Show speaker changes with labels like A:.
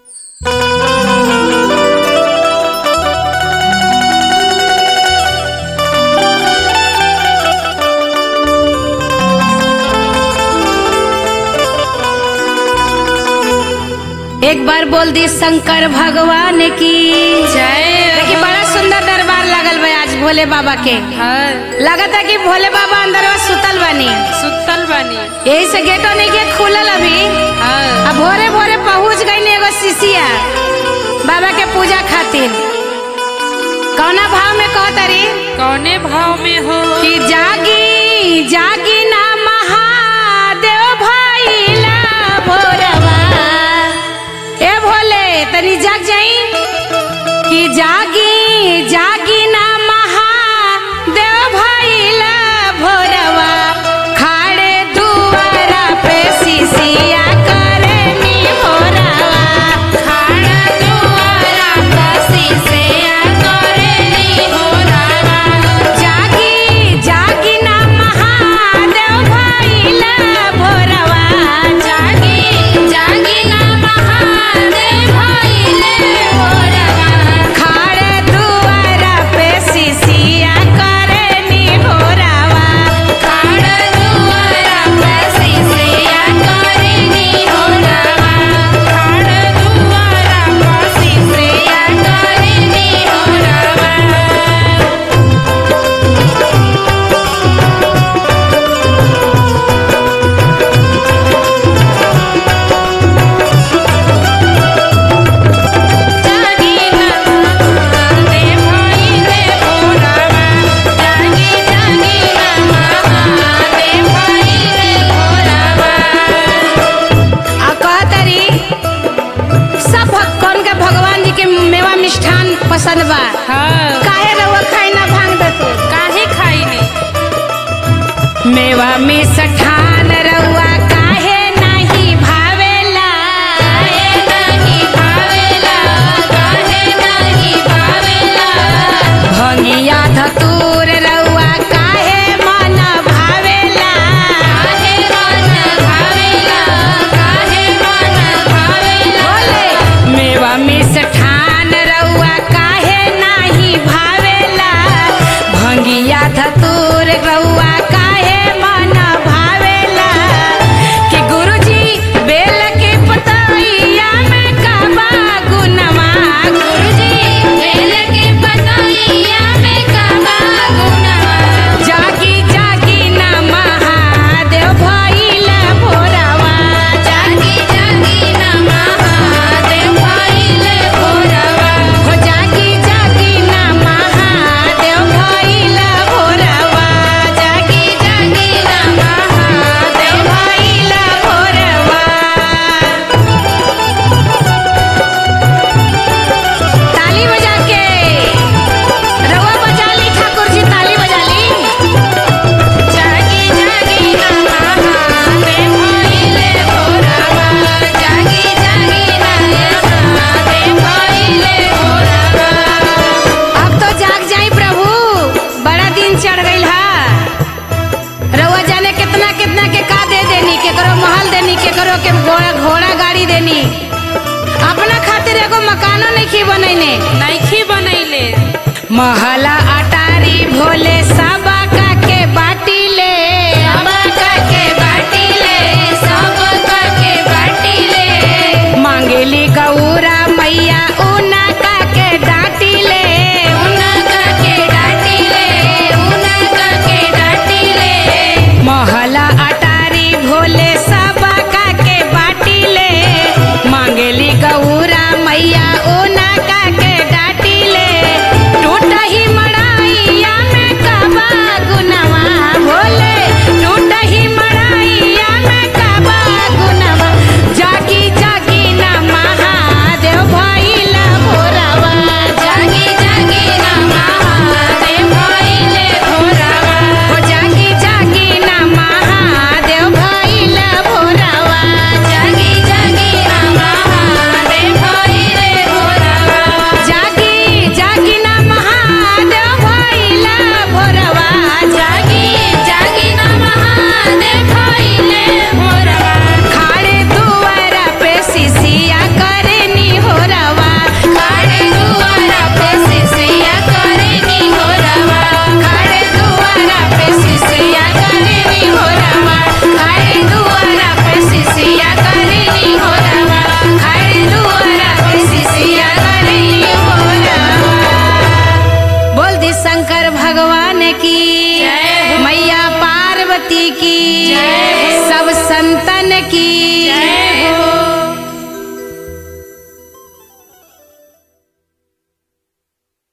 A: एक बार बोल दी शंकर भगवान की
B: जय
A: देखी बड़ा सुंदर दरबार लगल बा आज भोले बाबा के
B: हाँ
A: लगता कि भोले बाबा अंदर सुतल बानी
B: सुतल बानी
A: यही से गेटो नहीं के खुलल अभी
B: हाँ
A: अब भोरे भोरे पहुंच गई एगो शिशिया बाबा के पूजा खातिर कौना भाव में कहतरी
B: कौने भाव में हो
A: कि जागी जागी ना महादेव भइला भोरवा ए भोले तनी जाग जाई कि जागी जागी ना महादेव भइला भोरवा खाड़े दुआरा पे शिशिया करे नी भोरवा खाड़ा दुआरा पे शिशिया करे नी भोरवा जागी जागी ना महादेव भइला भोरवा जागी जागी ना महादेव भइले भोरवा खाड़े दुआरा पे शिशिया करे नी भोरवा खाड़े दुआरा पे शिशिया करे नी भोरवा खाड़े दुआरा पे शिशिया करे नी भोरवा जागी नमाते भइले भोरवा जागी जागी नमाते भइले भोरवा आ कहतरी सब भक्तन के भगवान जी के मेवा मिष्ठान पसंद बा
B: हाँ
A: काहे रउआ खाई ना भांग दतो
B: काहे खाई नहीं
A: मेवा मिष्ठान रउआ काहे नाही भावेला काहे नाही भावेला काहे नाही भावेला भंगिया धतूर रउआ काहे मन भावेला काहे मन भावेला काहे मन भावेला मेवा मिष्ठान रउआ काहे नाही भावेला भंगिया धतूर रउआ काहे मन भावेला कि गुरुजी बेल के पतैया में काबा गुनवा गुरुजी बेल के पतैया में काबा गुनवा जागी जागी ना महादेव भइला भोरवा जागी जागी ना महादेव भइले भोरवा हो जागी जागी ना महादेव भइला भोरवा जागी जागी ना महादेव भइला भोरवा ताली बजा के रउआ बजा ली ठाकुर जी ताली बजा ली जागी जागी ना महादेव भइले भोरवा जागी जागी ना महादेव भइले भोरवा अब तो जाग जाई प्रभु बड़ा दिन चढ़ गइल हा रउआ जाने कितना कितना के का दे देनी केकरो महल देनी केकरो के घोड़ा घोड़ा गाड़ी देनी अपना खातिर एगो मकानो नहीं बनैने
B: नैखी बनैले
A: महला अटारी भोले सबा का के बाटी ले सबा का के बाटी ले सबा का के बाटी ले मांगेली गौरा मैया उना का के डाटी ले उना का के डाटी ले उना का के डाटी ले महला अटारी भोले सबा का के बाटी ले मांगेली गौरा मैया ओना का के डाटी ले टूटा ही मड़ाइया में कबा की सब संतन की